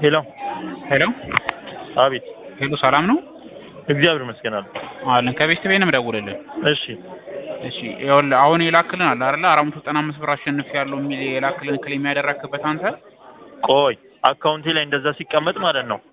ሄሎ ሄሎ አቤት ሄሎ፣ ሰላም ነው እግዚአብሔር ይመስገን አለ አለን። ከቤት ቤት ነው የምደውልልህ። እሺ እሺ ይኸውልህ አሁን የላክልን አለ አይደለ አራት መቶ ዘጠና አምስት ብር አሸንፍ ያለው የሚል የላክልን ክሌም ያደረክበት አንተ ቆይ አካውንቴ ላይ እንደዛ ሲቀመጥ ማለት ነው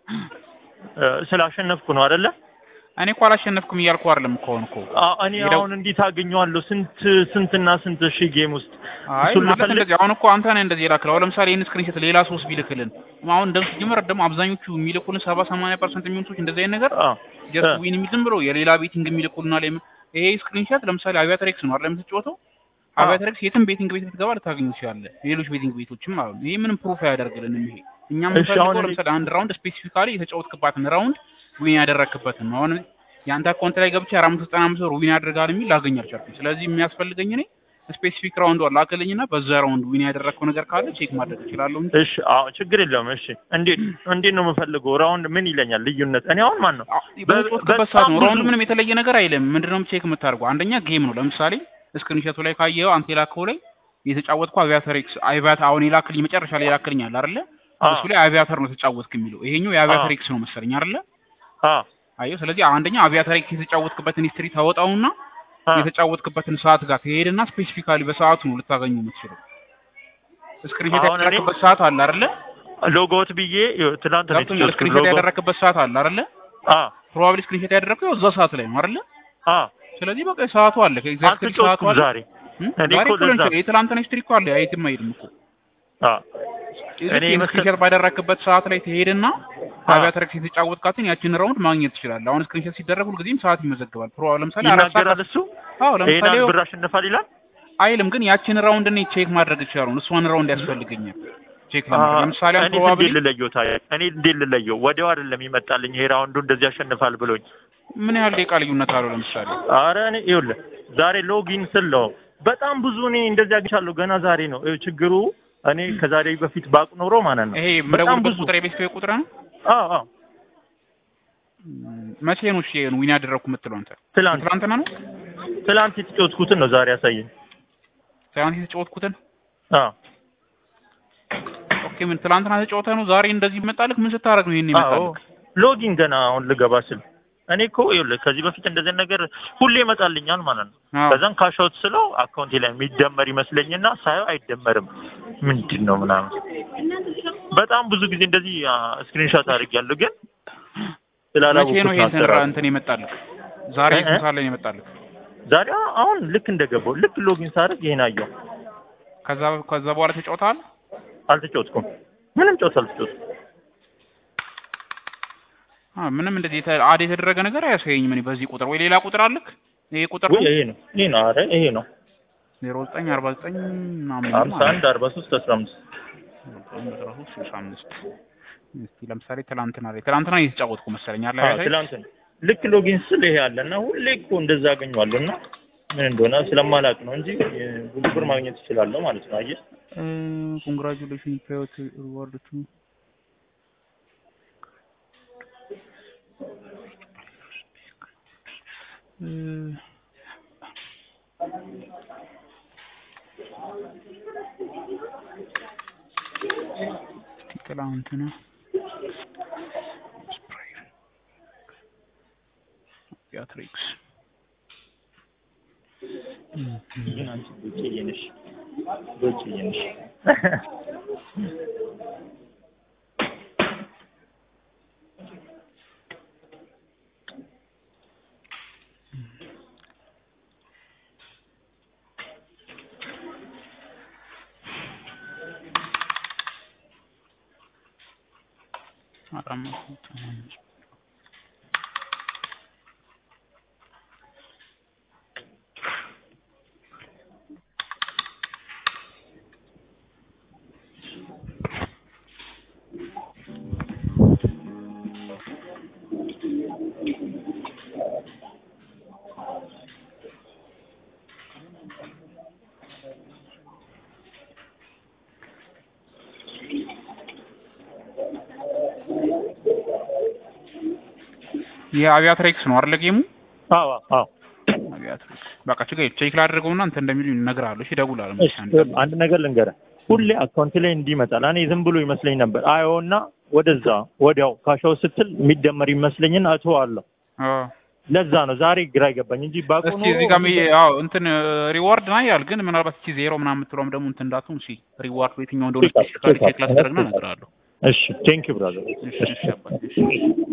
እ ስላሸነፍኩ ነው አይደለ እኔ እኮ አላሸነፍኩም እያልኩ አይደለም እኮ አሁን እኮ አ- እኔ ሄደው- አሁን እንዴት አገኘዋለሁ ስንት ስንትና ስንት ሺህ ጌም ውስጥ አይ እሱን ማለት ልፈልግ? እንደዚህ አሁን እኮ አንተ ነህ እንደዚህ የላክለው። አሁን ለምሳሌ ይህን ስክሪንሾት ሌላ ሶስት ቢልክልን አሁን እንደም ሲጀመር ደግሞ አብዛኞቹ የሚልኩልን ሰባ ሰማንያ ፐርሰንት የሚሆኑ ሰዎች እንደዚህ አይነት ነገር አ ጀስት እ። ዊን የሚል ዝም ብሎ የሌላ ቤቲንግ የሚልኩልና ላይ ይሄ ስክሪንሾት ለምሳሌ አቪያትሬክስ ነው አይደል የምትጫወተው አ። አቪያትሬክስ የትም ቤቲንግ ቤት ብትገባ ልታገኙ ትችላለህ ሌሎች ቤቲንግ ቤቶችም ማለት ነው ይሄ ምንም ፕሩፍ አያደርግልንም ይሄ እኛ እሺ፣ የምንፈልገው አሁን እኔ- ለምሳሌ አንድ ራውንድ ስፔሲፊካሊ የተጫወትክባትን ራውንድ ዊን ያደረክበትን ነው አሁን የአንተ አካውንት ላይ ገብቼ አራት መቶ ዘጠና አምስት ብር ዊን ያደርጋል የሚል ላገኝ አልቻልኩም ስለዚህ የሚያስፈልገኝ እኔ ስፔሲፊክ ራውንድ ላክልኝና በዛ ራውንድ ዊን ያደረግከው ነገር ካለ ቼክ ማድረግ እችላለሁ እንጂ እሺ አዎ ችግር የለውም እሺ እንዴት እንዴት ነው የምፈልገው ራውንድ ምን ይለኛል ልዩነት እኔ አሁን ማን ነው በተጫወትክበት ሰዓት ነው በጣም ራውንድ ብዙ- ምንም የተለየ ነገር አይልም ምንድነው ቼክ የምታደርገው አንደኛ ጌም ነው ለምሳሌ ስክሪንሾቱ ላይ ካየኸው አንተ የላከው ላይ የተጫወትከው አቪያተር ኤክስ አቪያተር አሁን የላክልኝ መጨረሻ ላይ የላክልኝ አለ አይደለ አ እሱ ላይ አቪያተር ነው ተጫወትክ የሚለው ይሄኛው የአቪያተር አ። ኤክስ ነው መሰለኝ አይደለ አ አየው ስለዚህ አንደኛ አቪያተር ኤክስ የተጫወትክበትን ሂስትሪ ታወጣውና አ የተጫወትክበትን ሰዓት ጋር ትሄድና ስፔሲፊካሊ በሰዓቱ ነው ልታገኙ የምትችለው ስክሪንሾት አሁን እኔ- ያደረክበት ሰዓት አለ አይደለ ሎጎት ብዬ ይኸው ትናንት ነው ገብቶኛል የተጫወትኩት ስክሪንሾት ሎጎ ያደረክበት ሰዓት አለ አይደለ አ ፕሮባብሊ ስክሪንሾት ያደረከው ያው እዛ ሰዓት ላይ ነው አይደለ አ ስለዚህ በቃ ሰዓቱ አለ ከኤግዛክትሊ ሰዓቱ አልተጫወትኩም አለ ዛሬ እም? እኔ ዛሬ እኮ እኮ ሊሆን ለዛ- ይችላል የትላንትና ሂስትሪ እኮ አለ አይትም አይሄድም እኮ አ እኔ እዚህ መሰል- ስክሪንሾት ባደረክበት ሰዓት ላይ ትሄድና አ። አቪያተር ኤክስ የተጫወትካትን ያችን ራውንድ ማግኘት ትችላለህ አሁን ስክሪንሾት ሲደረግ ሁልጊዜም ሰዓት ይመዘግባል ፕሮ ለምሳሌ አራት ሰዓት ይናገራል እሱ አዎ ይሄን ለምሳሌ ያህል ብር አሸንፋል ይላል አይልም ግን ያችን ራውንድ እኔ ቼክ ማድረግ ይችላል እሷን ራውንድ ያስፈልገኛል ቼክ ለማድረግ አ፣ ለምሳሌ አሁን እኔ ፕሮባብሊ እንዴት ልለየው ታዲያ እኔ እንዴት ልለየው ወዲያው አይደለም ይመጣልኝ ይሄ ራውንዱ እንደዚህ ያሸንፋል ብሎኝ ምን ያህል ደቂቃ ልዩነት አለው ለምሳሌ አረ እኔ ይኸውልህ ዛሬ ሎጊን ስል ነው በጣም ብዙ እኔ እንደዚህ አግኝቻለሁ ገና ዛሬ ነው ይኸው ችግሩ እኔ ከዛሬ በፊት ባቅ ኖሮ ማለት ነው ይሄ በጣም የምደውልበት ብዙ ቁጥር የቤት ቁጥር ነው አዎ አዎ እም፣ መቼ ነው እሺ ዊን ያደረግኩ የምትለው አንተ ትላንት ትላንትና ነው ትላንት የተጫወትኩትን ነው ዛሬ ያሳየኝ ትላንት የተጫወትኩትን አዎ ኦኬ ምን ትላንትና ተጫውተህ ነው ዛሬ እንደዚህ ይመጣልህ ምን ስታደርግ ነው ይሄን አዎ ይመጣልህ ሎጊን ገና አሁን ልገባ ስል እኔ እኮ ይኸውልህ ከዚህ በፊት እንደዚህ ነገር ሁሌ ይመጣልኛል ማለት ነው አዎ ከዛም ካሻውት ስለው አካውንቴ ላይ የሚደመር ይመስለኝና ሳየው አይደመርም ምንድን ነው ምናምን በጣም ብዙ ጊዜ እንደዚህ ስክሪንሾት አድርጌያለሁ ግን መቼ ስላላወኩት ነው ነው ይሄን አሰራሩ። እንትን የመጣልህ ዛሬ እ- እ? ስንት ሰዓት ላይ ነው የመጣልህ ዛሬ አሁን ልክ እንደገባው ልክ ሎጊን ሳደርግ ይሄን አየሁ ከዛ ከዛ በኋላ ተጫውተሃል አልተጫወትኩም ምንም ጨዋታ አልተጫወትኩም አ ምንም እንደዚህ የተ- አድ የተደረገ ነገር አያሳየኝም እኔ በዚህ ቁጥር ወይ ሌላ ቁጥር አልክ ይሄ ቁጥር ወይ ነው ይሄ ነው ይሄ ነው ኧረ ይሄ ነው ዜሮ ዘጠኝ አርባ ዘጠኝ ምናምን ሀምሳ አንድ አርባ ሶስት አስራ አምስት ስልሳ አምስት እስቲ ለምሳሌ ትላንትና ላይ ትላንትና እየተጫወትኩ መሰለኝ አለ አዎ ያሳይ ትላንት ነው ልክ ሎጊን ስል ይሄ አለ እና ሁሌ እኮ እንደዛ አገኘዋለሁ እና ምን እንደሆነ ስለማላውቅ ነው እንጂ እ፣ ብዙ ብር ማግኘት እችላለሁ ማለት ነው አየህ ኮንግራቹሌሽን ፔዮት ሪዋርድ ቱ ትላንትና ቢያትሪክስ ግን አንቺ ዶቼዬ ነሽ ዶቼዬ ነሽ አራት መቶ አምስት የአቪያትሬክስ ነው አይደለ ጌሙ? አዎ አዎ አቪያትሬክስ በቃ ችግር የለም። ቼክ ላድርገውና እንትን እንደሚሉ እነግርሃለሁ። እሺ እደውላለሁ። እሺ አንድ ነገር ልንገርህ ሁሌ አካውንት ላይ እንዲህ ይመጣል እኔ ዝም ብሎ ይመስለኝ ነበር አየውና ወደዛ ወዲያው ካሻው ስትል የሚደመር ይመስለኝና እተዋለሁ። አዎ ለዛ ነው ዛሬ ግራ ይገባኝ እንጂ ባቆ እስኪ እዚህ ጋር አዎ እንትን ሪዋርድ ና ያል ግን ምናልባት እስኪ ዜሮ ምናምን የምትለውም ደግሞ እንትን እንዳትሆን እሺ ሪዋርድ የትኛው እንደሆነ ቼክ አድርግ፣ ስፔሲፊካሊ ቼክ ቼክ ላስደረግና አድርግ። እነግርሃለሁ። እሺ ቴንክ ዩ ብራዘር። እሺ እሺ አባቴ እሺ